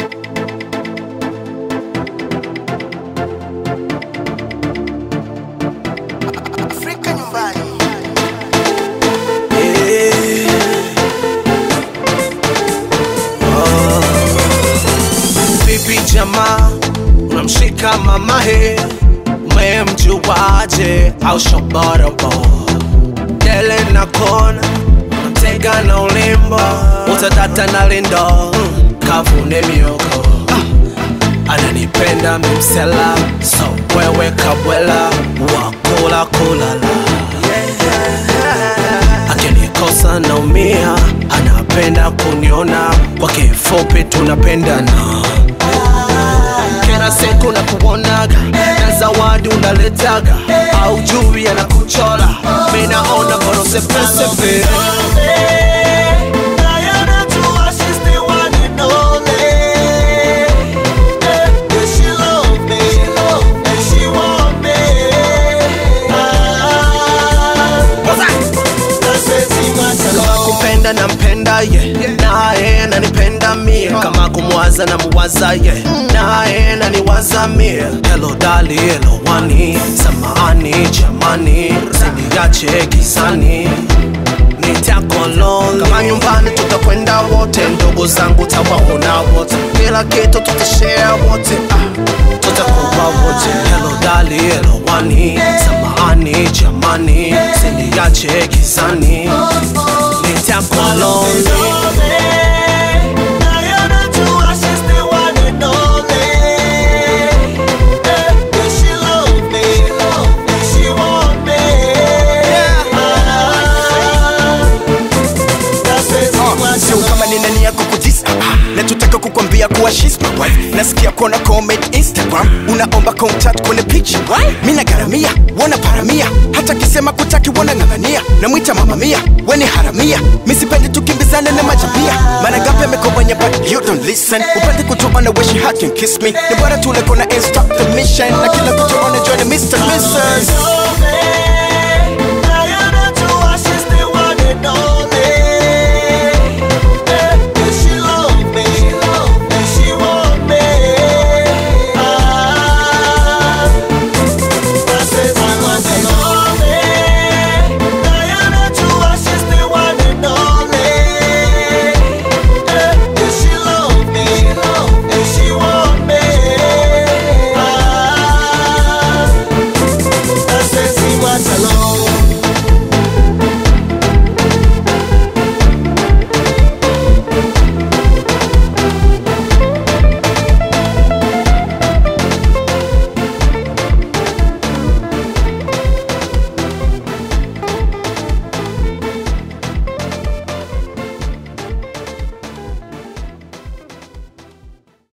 Afrika nyumbani. Vipi jamaa, unamshika mamahe, umemjuaje au shoborobo? Dele na kona, mtega na ulimbo, utadata na lindo, mm, kavune mioko ananipenda mimsela, so wewe kabwela wakula kulala akinikosa naumia, anapenda kuniona, kwa kifupi tunapendana. Kila siku na kuonaga na zawadi unaletaga, au jui anakuchola, mi naona bora sepesepe kama kupenda na mpenda ye naye ananipenda mie kama kumwaza na muwaza ye naye naniwaza mie helo dali helo wani samahani jamani siniache gizani nitakoloni kama nyumbani tutakwenda wote ndugu zangu tawaona wote kila kitu tutashare wote ah, tutakuwa wote helo dali helo wani samahani jamani siniache gizani nitakoloni sio kama nina nia kukudis natutaka kukwambia kuwa she's my wife nasikia kuona comment instagram unaomba contact kwenye picha mi nagaramia wana paramia hata kisema kutaki wana ng'ang'ania namwita mama mia weni haramia misipendi tukimbizane na majabia mara ngapi amekobanya but you don't listen upende kutoana wish you had can kiss me ni bora tule kona and stop the mission na kila kutoana join the Mr. Mrs.